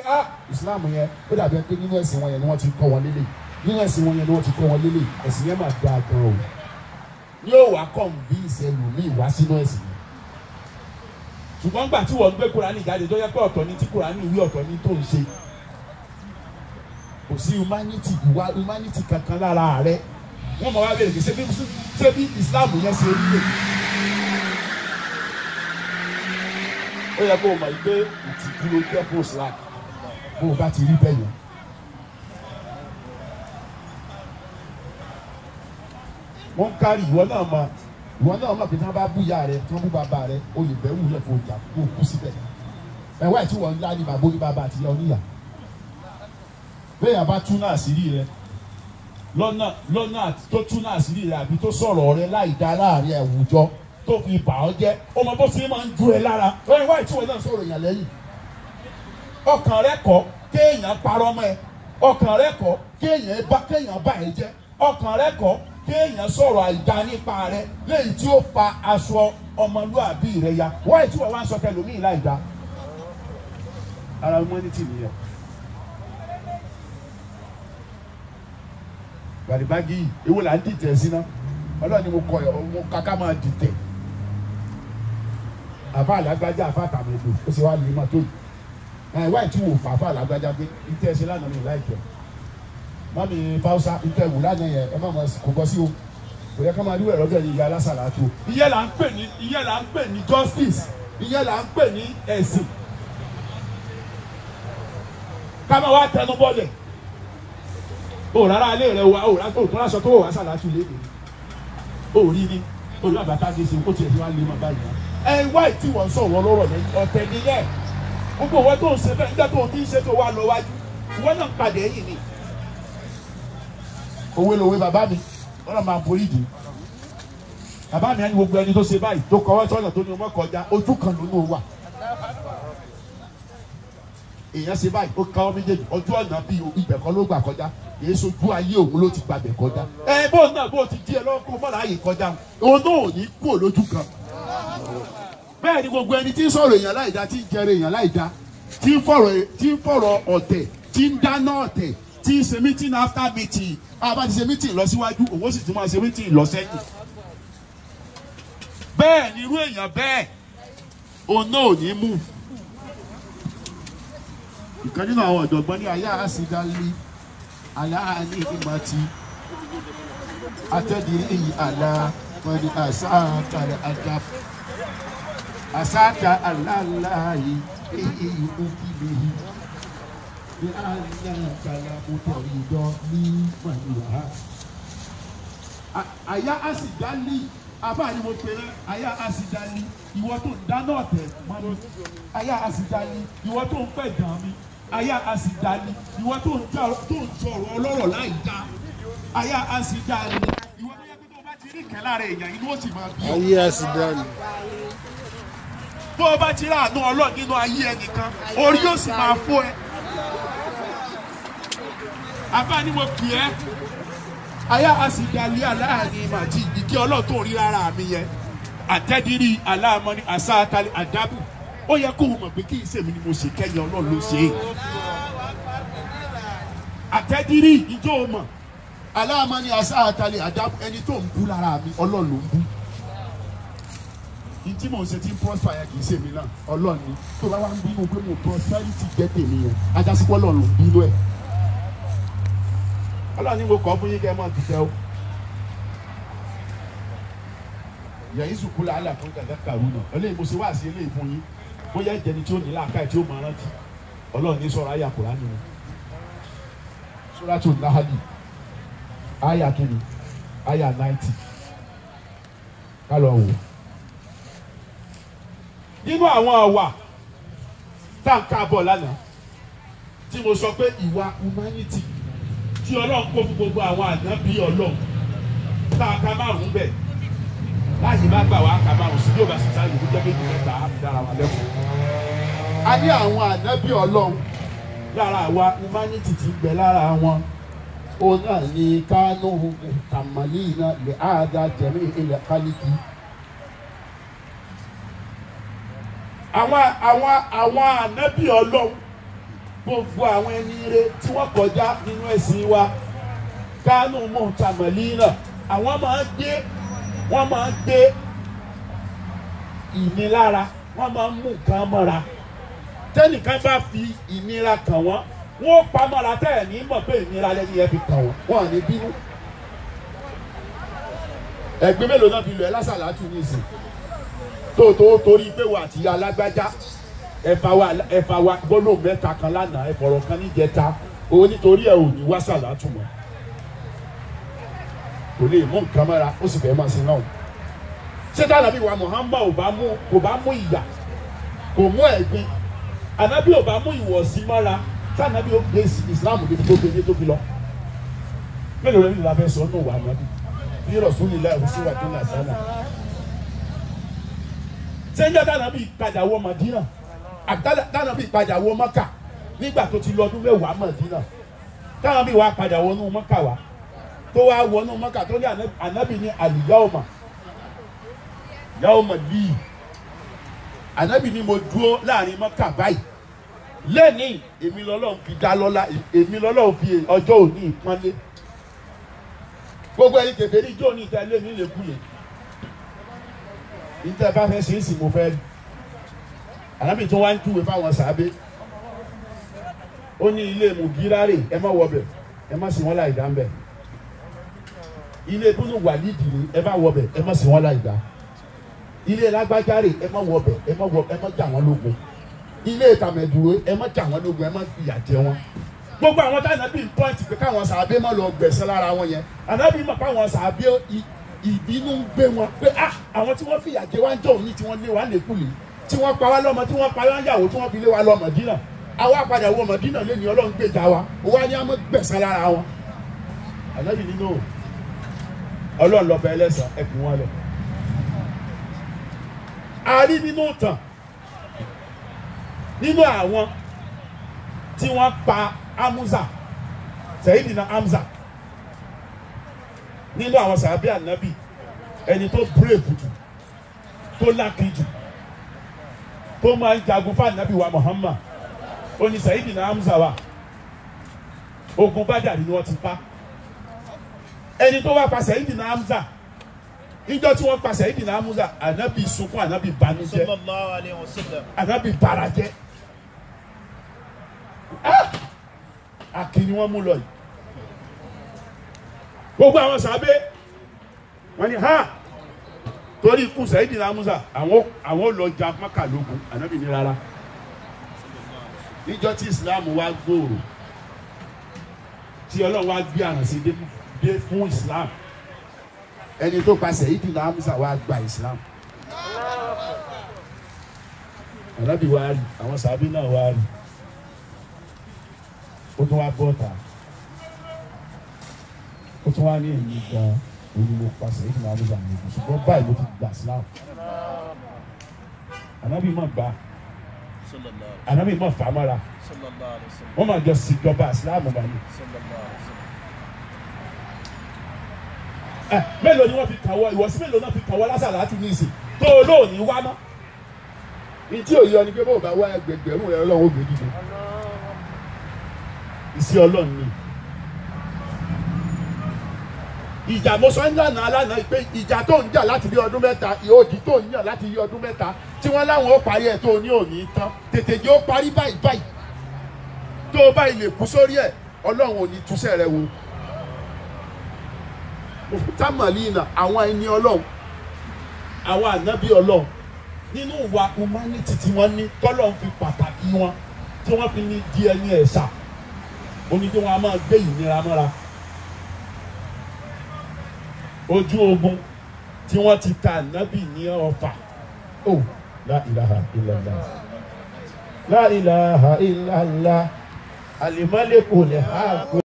ah islam yẹn ó dàbí pé nínú ẹ̀sìn wọn yẹn ni wọ́n ti kọ́ wọn lélẹ̀ nínú ẹ̀sìn wọn yẹn ni wọ́n ti kọ́ wọn lélẹ̀ ẹ̀sìn yẹn máa dáa gan o yóò wá kọ́ bí ìṣẹ̀lù ní ìwá sínú ẹ̀sìn yẹn ṣùgbọ́n gbà tí wọ́n gbé kurani jáde tó yẹ pé ọ̀tọ̀ ni tí kurani wí ọ̀tọ̀ ni tó ń ṣe kò sí humanity ìwà humanity kankan lára rẹ wọ́n mọ̀ wá bẹ̀rẹ̀ kì í ṣe bí ṣé bí islam yẹn ṣe rí lè. ó yẹ kó o mọ̀ pé ìtìjú ló jẹ́ fún islam bó o bá ti rí bẹ́ẹ̀ yẹn. wọ́n ń kárí ìwọ náà mọ̀ ìwọ náà mọ̀ pé tí wọ́n bá bú ìyá rẹ tí wọ́n bú bàbá rẹ o lè bẹ̀rù rẹ fún ìjà kó o kú síbẹ̀. ẹ̀wá ẹ̀ tí wọ́n ń lá ní bàbá oní bàbá àti ìyá oníyà. bẹ́ẹ̀ yà bá tú náà sírí rẹ lọ́nà lọ́nà tó tú náà sírí rẹ àbí tó sọ̀rọ̀ rẹ láì dá láàrin àwùjọ tó fi bà ọ́ jẹ́ ó mọ bó ṣe máa ń ju ẹ lára ẹ̀wá ẹ̀ tí wọ́n náà sọ̀rọ̀ yàn lẹ́yìn ọkàn rẹ kọ kéèyàn parọ́ mọ́ ẹ ọkàn rẹ kọ kéèyàn bá kéèyàn bá ẹ jẹ́ ọkàn rẹ kọ kéèyàn sọ̀rọ̀ àìdá nípa rẹ léyìí tí ó fa aṣọ ọmọlúàbí rẹ ya wáyé tí wọ́n wá ń sọ tẹlómi láìdá ara humanity nìyẹn. gbàdìbági yìí ewu là ń dìtẹ̀ sí ná ọlọ́ọ̀ni mo kọ ẹ̀ mo kàkà máa dìtẹ̀ àfa àlágbájá àfa àtàmẹ̀dò ó sì wá lè má tó yìí ẹ wáyé tí wò fàáfà lágbájá pé ìtẹ́ ẹ ṣe lánàá mi láìpẹ́ mami fausa ìtẹ́ wò lánàá yẹn ẹ má ma kò kọ́ sí o kò yẹ ká máa rí ẹ̀rọ bẹ́ẹ̀ ni ìyá alásàlá tó. ìyẹn là ń pè ní ìyẹn là ń pè ní justice ìyẹn là ń pè ní ẹ̀sìn ká máa wá tẹnu bọ́lẹ̀ o rárá alẹ́ rẹ wa o rárá o tún aṣọ tó wà sàlá tún léde o rí ni o rí àbàtà gèsè o tiẹ̀ ti wá lé mọ́ báyìí ẹ wáyé tí wọ́n sọ̀rọ̀ lọ́rọ̀ lẹ́yìn ọ̀tẹ̀ nìyẹn gbogbo owó tó ń ṣe bẹ́ẹ̀ nígbà tó ń ti ń ṣe tó wà lọ wájú ìwọ náà ń padà ẹ̀yìn ni. òwe lòwe bàbá mi wọn náà máa borí ìdí bàbá mi á ní gbogbo ẹni tó ṣe báyìí tó kọwọ́ tọ́nà tó ní ọmọ kọjá ojú kan ló ní o wà. èèyàn ṣe báyìí ó káwọ́ méjèèjì ojú ọ̀nà bíi ibẹ̀ kan ló gbà kọjá èyí sojú ayé òun ló ti gbàgbẹ́ kọjá. ẹ bó náà bó ti di ẹ lọ́wọ́ kó mọ́ra ààyè kọjá òun náà ò ní kú lójú kan bẹ́ẹ̀ ni gbogbo ẹni tí ń sọ̀rọ̀ èèyàn láìda tí ń jẹrẹ èèyàn láìda tí ń fọ̀rọ̀ tí ń fọ̀rọ̀ ọ̀tẹ̀ tí ń dáná ọ̀tẹ̀ tí ń ṣe meeting after meeting àbá ti ṣe meeting lọ síwájú òun ó sì tún máa ṣe meeting lọ sẹ́yìn. bẹ́ẹ̀ ni irú èèyàn bẹ́ẹ̀ òun náà ò ní mú. ìkan nínú àwọn ọ̀jọ̀gbọ́n ní ayé àṣìdálé aláàánú ìmọ̀tí atẹ́dìrí àlá wọn ni àṣà àkàrẹ̀ àjàfẹ́ asaka alalayi eyi okilihi ni alakala mutọridọ ní màlúwà. àyà àsìdálì abáyé mo pèrè àyà àsìdálì ìwọ tó ń dáná ọ̀tẹ̀ mọ́nú àyà àsìdálì ìwọ tó ń pẹ̀ dàn mí àyà àsìdálì ìwọ tó ń sọ̀rọ̀ ọlọ́rọ̀ láì dá àyà àsìdálì ìwọ tó yẹ kó tó bá ti rí kẹ́lá rẹ̀ èèyàn inú ó sì máa bí ọ. ayé àsìdálì bó o bá ti rí àánú ọlọ́ọ̀ nínú ayé ẹnìkan orí yóò sì máa fọ́ ẹ. àbá ni mo kì ẹ́ ayá a sì dalí aláàánú màtí ìdíkẹ́ ọlọ́ọ̀ tó rí rárá mi yẹn àtẹ́dírí aláàmọ́ ni àṣà àtàlẹ́ àdábù ó yẹ kó o mọ̀ pé kí n sèmi ni mo ṣe kẹ́yìn ọlọ́ọ̀ ló ṣe é. àtẹ́dírí ìjọ o mọ̀ aláàmọ́ ni àṣà àtàlẹ́ àdábù ẹni tó ń bú lára mi ọlọ́ọ̀ ló ń bú ntí mò ń ṣe tí ń prosper yẹn kì í ṣe mí náà ọlọ́run ni tó bá wá ń bínú pé mo prosperity jẹ́ tèmi yẹn ajásípọ̀ ọlọ́run ló ń bínú ẹ̀ ọlọ́run ni mo kọ́ fún yín kẹ́ ẹ máa dùtẹ́ o yẹ̀yìn sùkú làálà fún gàgà kàrú náà eléyìí mo ṣe wá sí eléyìí fún yín bóyá ìjẹni tí ó ní làákàyè tí ó máa rántí ọlọ́run ní sọ̀rọ̀ ayé àkùrá nínú Suratul Nahl ayà kìíní ayà náìtì kálọ̀ wò nínú àwọn àwà tá à ń káàbọ̀ lánàá tí mo sọ pé ìwà humanity tí ọlọ́run kó fún gbogbo àwọn ànábì ọlọ́run tá a ka márùn-ún bẹ̀ láyé bá gbà wá ká márùn-ún sí yóò bá sì sáyé kó jẹ́ méjì mẹ́ta á fi dára wa lẹ́kọ̀ọ́. a ní àwọn ànábì ọlọ́run lára àwa humanity ti gbẹ lára wọn òun náà ní kánú kàmálì náà lè áàdá jẹ̀mí ilẹ̀ kálíkì. àwọn àwọn àwọn ànábì ọlọ́run gbogbo àwọn ẹni ire tí wọ́n kọjá nínú ẹ̀sìn wa kánú mọ̀tàmọ́línà àwọn máa ń gbé wọ́n máa ń gbé ìnilára wọ́n máa ń mú nǹkan mọ́ra tẹ́nìkan bá fi ìnira kàn wọ́n wọ́n pa mọ́ra tẹ́ ẹ̀ ní mọ̀ pé ìnira lẹ́ni yẹn fi kàn wọ́n wọ́n à ní bínú. ẹ̀gbẹ́ mélòó náà fi lọ ẹ lásàlátù ní ìsìn tó tó torí pé wà àti alágbájá ẹ̀fà wa ẹ̀fà wa gbọ́dọ̀ mẹ́ta kan lánàá ẹ̀fọ̀rọ̀ kan níjẹta òun nítorí ẹ̀ ò ní wá sàlátù mọ́ kò lè mú nǹkan mọ́ra ó sì fẹ́ máa sin náà ṣé tá ànábì wa Muhammad ò bá mú kò bá mú ìyà kò mú ẹ̀gbin ànábì ò bá mú ìwọ̀sí mọ́ra tá ànábì ó gbé Islam débi tó gbé tó fi lọ mélòó lẹ́yìn ìlà fẹ́ sọ ọ́nà wà ànábì bí Rasulillah ìwọ̀sí wà tó nà sánà ṣé ń jẹ́ tá ànábì padà wọ Madina tá ànábì padà wọ Maka nígbà tó ti lọ ọdún mẹ́wàá Madina tá ànábì wa padà wọnú Maka wa tó wá wọnú Maka tó ní ànábì ní àlìyáwòmà yàwòmà líì ànábì ní mo dúró láàrin Maka báyìí lẹ́ni èmi lọ́lọ́run fi dá lọ́lá èmi lọ́lọ́run fi ọjọ́ òní ìpọ́nlé gbogbo ẹni kẹfẹ́ ní ijó ní ìta ilé mi lè kúlẹ̀ níta bá fẹ́ ṣe é sì mo fẹ́ rí ànábì tó wá ń júwe fáwọn sàábé ó ní ilé mùgírárè ẹ má wọbẹ̀ ẹ má sì wọ́n láì dá ń bẹ̀ ilé búnú wàlídìí ni ẹ má wọbẹ̀ ẹ má sì wọ́n láì dá ilé lágbájárè ẹ má wọbẹ̀ ẹ má wọ ẹ má jà wọ́n lógun ilé ìtàmẹ̀dúró ẹ má jà wọ́n lógun ẹ má fìyà jẹ wọ́n gbogbo àwọn tí ànábì ń pọ́ǹtì pé káwọn sàábé má lọ gbẹ̀sẹ̀ lára wọn yẹn ànábì mọ̀ káwọn sàábé ìbínú ń gbé wọn pé ah àwọn tí wọ́n fìyà jẹ wá ń jọ òní tí wọ́n lé wa lẹ́kùlé tí wọ́n pa wá lọ́mọ tí wọ́n pa wá ń yàwó tí wọ́n fi lé wa lọ Mọ̀dínà àwa padà wọ Mọ̀dínà lé ní Ọlọ́run gbèjà wa wá ní àmọ́ gbẹ̀sẹ̀ lára wọn ànábì nínú Ọlọ́run lọ́ba ẹlẹ́sàn ẹkùn wọn lọ. a rí nínú ìtàn nínú àwọn tí wọ́n pa Amuza Sayyidina Hamza nínú àwọn sàbí ànábì ẹni tó brave jù tó lákì jù tó máa ń jagun fún ànábì wa Muhammad ó ní Sayyidina Hamza wa ogun Bádàrí ni wọ́n ti pa ẹni tó wá pa Sayyidina Hamza níjọ́ tí wọ́n pa Sayyidina Hamza ànábì sunkún ànábì banújẹ́ sallallahu alayhi wa sallam. ànábì barajẹ́ akíní wọ́n mú lọ yìí gbogbo àwọn sàbẹ wọ́n ní ha torí ikú Sayyidina Hamza àwọn àwọn lọ ja Mákà lógun ànábì ní rárá níjọ́ tí Islam wá gbòòrò tí Ọlọ́run wá gbé àrànṣe dé dé fún Islam ẹni tó pa Sayyidina Hamza wá gba Islam ànábì wá rí àwọn sàbẹ náà wá rí ó tún wá bọ́ta ó tún wá ní èyí gan òní mo pàṣẹ ìdìbò àbúzà mi kù ṣùgbọ́n báyìí ló ti gbà síláàmù ànábì mọ̀ gbà sallallahu ànábì mọ̀ fàmọ́ra sallallahu alayhi wa sallam. wọ́n máa jọ síjọba síláàmù báyìí. sallallahu alayhi wa sallam. ẹ mélòó ni wọ́n fi kàwọ́ ìwọ̀sí mélòó náà fi kàwọ́ lásàlá tún ní ìsìn tó o lóò ní wá mọ́. ní tí òye ọ ni pé bó o bá wá ẹgbẹgbẹ̀rún rẹ ọlọ́run ó gbé dìde ìsí ọlọ́run ni. ìjà mo sọ ń lànà alánà pé ìjà tó ń jà láti bí ọdún mẹ́ta ìhòòdì tó ń yàn láti yí ọdún mẹ́ta tí wọ́n láwọn ó parí ẹ̀ tó o ní òní tán tètè jẹ́ ó parí báyìí báyìí tó o báyìí lè kú sórí ẹ̀ ọlọ́run ò ní túṣẹ́ rẹ wo tamalina àwọn ẹni ọlọ́run àwọn ànábì ọlọ́run nínú ìwà humanity tí wọ́n ní tọ́lọ́run fi pàtàkì wọn tí wọ́n fi ní di ẹni ẹ̀ṣà oní tí wọ́n á máa gbé ìnira mọ́ra ojú ogun tí wọ́n ti ta ànábì ní ọfà ó la ilaha illallah la ilaha illallah alimaleku lè ha.